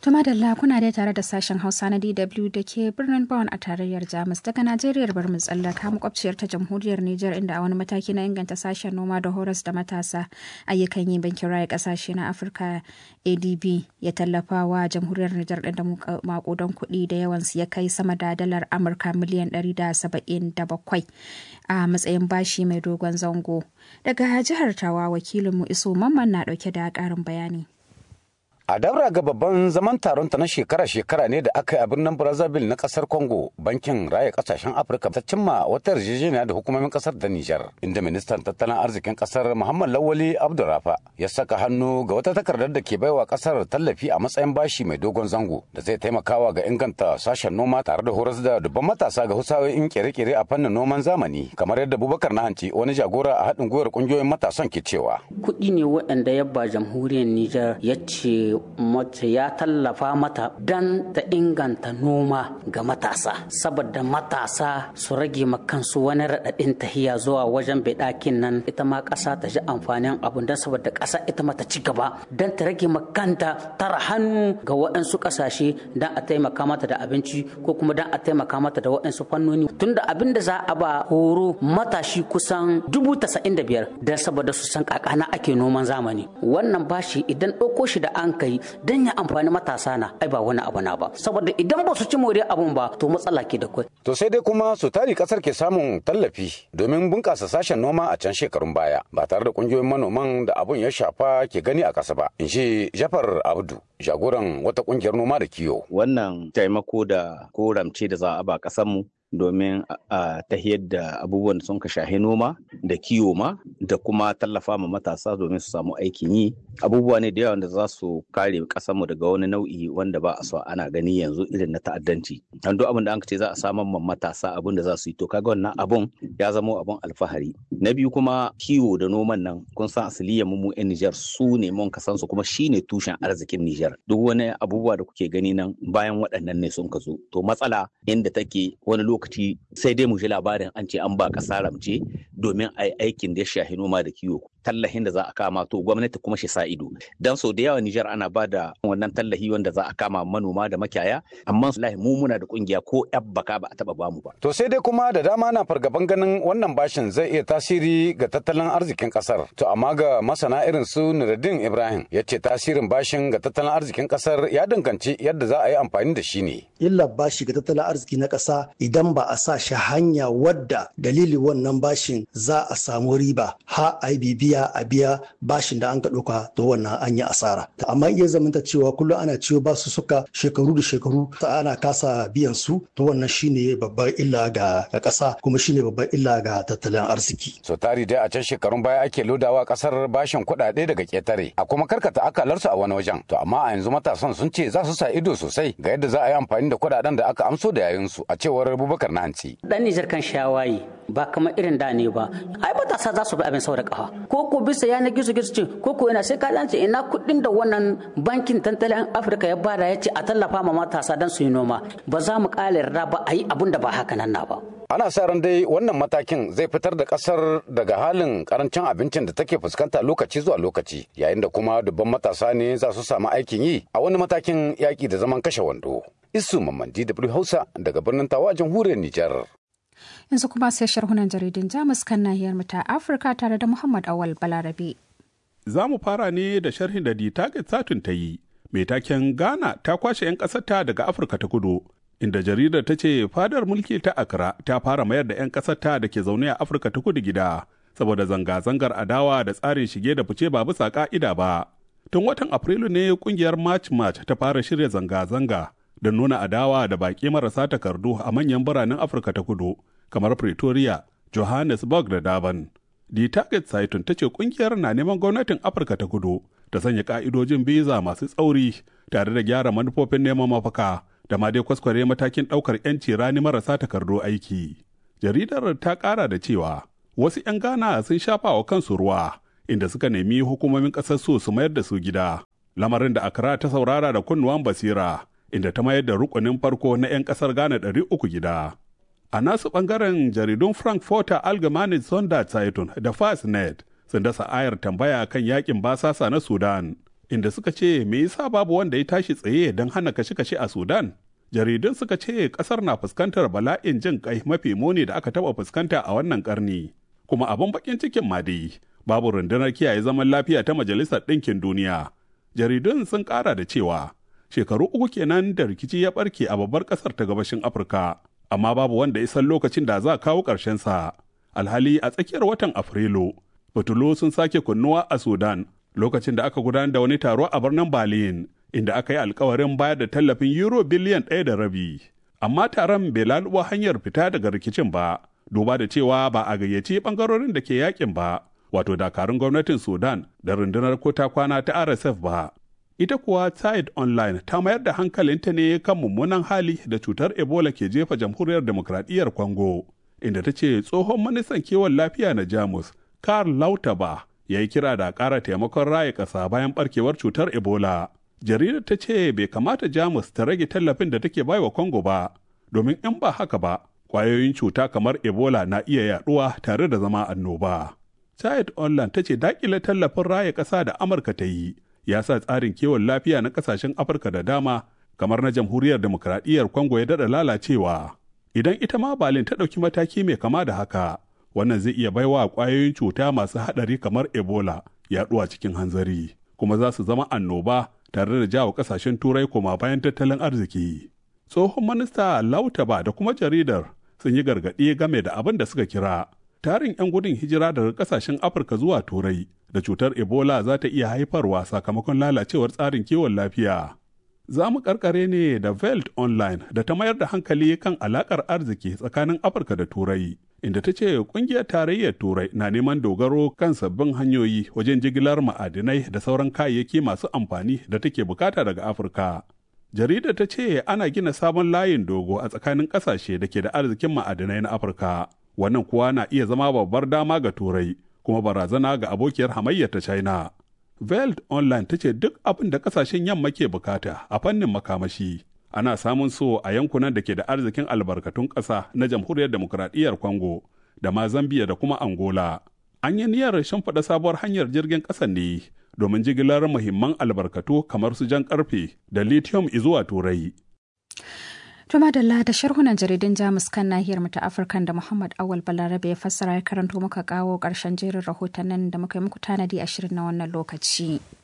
Tuma da kuna dai tare da sashen Hausa na DW da ke birnin Bonn a tarayyar Jamus daga Najeriya bar mu tsallaka makwabciyar ta jamhuriyar Nijar inda a wani mataki na inganta sashen noma da horas da matasa ayyukan yi bankin raya kasashe na Afirka ADB ya tallafa wa jamhuriyar Nijar ɗin da makudan kuɗi da yawansu ya kai sama da dalar Amurka miliyan 177 a matsayin bashi mai dogon zango. Daga jihar Tawa wakilinmu Iso Mamman na ɗauke da ƙarin bayani. A daura ga babban zaman taronta na shekara-shekara ne da aka yi a birnin Brazzaville na kasar Congo, bankin raya kasashen Afirka ta cimma wata yarjejeniya da hukumomin kasar da Nijar, inda ministan tattalin arzikin kasar Muhammad Lawali Abdurrafa ya saka hannu ga wata takardar da ke baiwa kasar tallafi a matsayin bashi mai dogon zango da zai taimakawa ga inganta sashen noma tare da horas da dubban matasa ga husawoyin kere-kere a fannin noman zamani, kamar yadda Bubakar Nahanci wani jagora a haɗin gwiwar ƙungiyoyin matasan ke cewa. Kuɗi ne waɗanda yabba jamhuriyar Nijar ya ce mace ya tallafa mata don ta inganta noma ga matasa saboda matasa su rage kansu wani raɗaɗin tahiya zuwa wajen beɗakin nan ita ma ƙasa ta ji amfanin abun don saboda ƙasa ita ma ta ci gaba don ta rage makanta tara hannu ga waɗansu ƙasashe don a taimaka mata da abinci ko kuma don a taimaka mata da waɗansu fannoni tunda abin da za a ba horo matashi kusan dubu tasa'in da biyar don saboda su san kakana ake noman zamani wannan bashi idan ɗauko shi da an kai dan ya amfani matasa na ai ba wani abu na ba saboda idan ba su ci moriyar abun ba to matsala ke da kai to sai dai kuma su tari kasar ke samun tallafi domin bunkasa sashen noma a can shekarun baya ba tare da kungiyoyin manoman da abun ya shafa ke gani a kasa ba in shi jafar abdu jagoran wata kungiyar noma da kiwo wannan taimako da ko ramce da za a ba kasar mu domin a tahiyar da abubuwan da sun ka shahi noma da kiwo ma da kuma tallafa ma matasa domin su samu aikin yi abubuwa ne da yawa da za su kare mu daga wani nau'i wanda ba a so ana gani yanzu irin na ta'addanci an duk abin da an ce za a samar ma matasa abin da za su yi to kaga wannan abun ya zama abun alfahari na biyu kuma kiwo da noman nan kun san asaliyan mu yan Nijar su ne mun kasan su kuma shine tushen arzikin Nijar duk wani abubuwa da kuke gani nan bayan waɗannan ne sun ka zo to matsala inda take wani lokaci lokaci sai dai mu ji labarin an ce an ba ƙasa ramce domin a yi aikin da ya shahi noma da kiwo tallahin da za a kama to gwamnati kuma shi sa ido dan so da yawa Nijar ana ba da wannan tallahi wanda za a kama manoma da makiyaya amma wallahi mu muna da kungiya ko yabbaka ba a taba bamu ba to sai dai kuma da dama na fargaban ganin wannan bashin zai iya tasiri ga tattalin arzikin kasar to amma ga masana irin su Nuruddin Ibrahim ya ce tasirin bashin ga tattalin arzikin kasar ya danganci yadda za a yi amfani da shi ne illa bashi ga tattalin arziki na kasa idan ba a sa shi hanya wadda dalili wannan bashin za a samu riba ha a yi biya a biya bashin da an ka ɗauka to wannan an yi asara amma iya zamanta cewa kullum ana ciwo ba su suka shekaru da shekaru ta ana kasa biyan su to wannan shine babbar illa ga ƙasa kuma shine babbar illa ga tattalin arziki so tari dai a can shekarun baya ake lodawa kasar bashin kuɗaɗe daga ƙetare a kuma karkata akalarsu a wani wajen to amma a yanzu matasan sun ce za su sa ido sosai ga yadda za a yi amfani da kuɗaɗen da aka amso da yayinsu a cewar Abubakar na hanci dan Nijar kan shawayi ba kamar irin da ne ba ai matasa za su bi abin sau da kafa ko ko bisa yanar gizo gizo ce ko ko ina sai ka dace ina kuɗin da wannan bankin tattalin afirka ya bada ya ce a tallafa ma matasa don su yi noma ba za mu ƙara yarda ba a yi abun da ba haka nan na ba ana sa ran dai wannan matakin zai fitar da kasar daga halin karancin abincin da take fuskanta lokaci zuwa lokaci yayin da kuma dubban matasa ne za su samu aikin yi a wani matakin yaƙi da zaman kashe wando isu mamman dw hausa daga birnin tawa jamhuriyar nijar yanzu kuma sai sharhunan jaridun jamus kan nahiyar mu ta afirka tare da muhammad awal balarabe za mu fara ne da sharhin da target satun ta yi mai taken ghana ta kwashe 'yan ƙasarta daga afirka ta kudu inda jaridar ta ce fadar mulki ta accra ta fara mayar da 'yan ƙasarta da ke zaune a afirka ta kudu gida saboda zanga-zangar adawa da tsarin shige da fice ba bisa ka'ida ba tun watan afrilu ne kungiyar march march ta fara shirya zanga-zanga don nuna adawa da baƙi marasa takardu a manyan biranen afirka ta kudu kamar pretoria johannesburg da durban the target saitun ta ce kungiyar na neman gwamnatin afirka ta kudu ta sanya ka'idojin biza masu tsauri tare da gyara manufofin neman mafaka da ma dai kwaskware matakin ɗaukar 'yanci rani marasa takardu aiki jaridar ta ƙara da cewa wasu 'yan ghana sun shafa wa kansu ruwa inda suka nemi hukumomin ƙasar su su mayar da su gida lamarin da accra ta saurara da kunnuwan basira inda ta mayar da rukunin farko na 'yan ƙasar ghana ɗari uku gida a nasu ɓangaren jaridun frankfurter allgemeine sonderzeitung da fastnet sun dasa ayar tambaya kan yakin basasa na sudan inda suka ce me yasa babu wanda ya tashi tsaye don hana kashe-kashe a Sudan. Jaridun suka ce ƙasar na fuskantar bala'in jin kai mafi muni da aka taɓa fuskanta a wannan ƙarni. Kuma abin bakin cikin ma dai babu rundunar kiyaye zaman lafiya ta Majalisar Ɗinkin Duniya. Jaridun sun ƙara da cewa shekaru uku kenan da rikici ya ɓarke a babbar ƙasar ta gabashin Afirka, amma babu wanda ya san lokacin da za a kawo sa. Alhali a tsakiyar watan Afrilu, fitilu sun sake kunnuwa a Sudan lokacin da aka gudanar da wani taro a birnin Berlin, inda aka yi alkawarin bayar da tallafin euro biliyan ɗaya da rabi. Amma taron bai lalubo hanyar fita daga rikicin ba, duba da cewa ba a gayyaci ɓangarorin da ke yakin ba, wato dakarun gwamnatin Sudan da rundunar kota kwana ta RSF ba. Ita kuwa Tide Online ta mayar da hankalinta ne kan mummunan hali da cutar Ebola ke jefa jamhuriyar demokradiyyar Congo, inda ta ce tsohon ministan kiwon lafiya na Jamus, Karl Lauterbach, ya yi kira da ƙara taimakon raya ƙasa bayan ɓarkewar cutar Ebola. Jaridar ta ce bai kamata Jamus ta rage tallafin da take baiwa Congo ba, domin in ba haka ba, ƙwayoyin cuta kamar Ebola na iya yaɗuwa tare da zama annoba. Tide Online ta ce daƙile tallafin raya ƙasa da Amurka ta yi, ya sa tsarin kiwon lafiya na ƙasashen Afirka da dama, kamar na Jamhuriyar Demokradiyyar Congo ya daɗa lalacewa. Idan ita ma Balin ta ɗauki mataki mai kama da haka, wannan zai iya baiwa ƙwayoyin cuta masu haɗari kamar ebola yaɗuwa cikin hanzari kuma za su zama annoba tare da jawo ƙasashen turai koma bayan tattalin arziki tsohon minista lautaba da kuma jaridar sun yi gargaɗi game da abin da suka kira tarin 'yan gudun hijira daga ƙasashen afirka zuwa turai da cutar ebola za ta iya haifarwa sakamakon lalacewar tsarin kiwon lafiya za mu karkare ne da Veld Online da ta mayar da hankali kan alakar arziki tsakanin Afirka da Turai, inda ta ce kungiyar tarayyar Turai na neman dogaro kan sabbin hanyoyi wajen jigilar ma'adinai da sauran kayayyaki masu amfani da take bukata daga Afirka. Jaridar ta ce ana gina sabon layin dogo a tsakanin ƙasashe da ke da arzikin ma'adinai na Afirka. Wannan kuwa na iya zama babbar dama ga Turai, kuma barazana ga abokiyar hamayyar ta China. Veld Online ta ce duk abin da kasashen yamma ke bukata a fannin makamashi ana samun so a yankunan da ke da arzikin albarkatun ƙasa na jamhuriyar demokuraɗiyyar Congo da ma Zambia da kuma Angola. An yi niyyar shimfiɗa sabuwar hanyar jirgin ƙasa ne domin jigilar muhimman albarkatu kamar su jan ƙarfe da lithium zuwa Turai. To madalla da sharhunan jaridun Jamus kan nahiyar mu ta Afirka da Muhammad Awal Balarabe ya fassara ya karanto muka kawo ƙarshen jerin rahotannin da muka yi muku tanadi a shirin na wannan lokaci.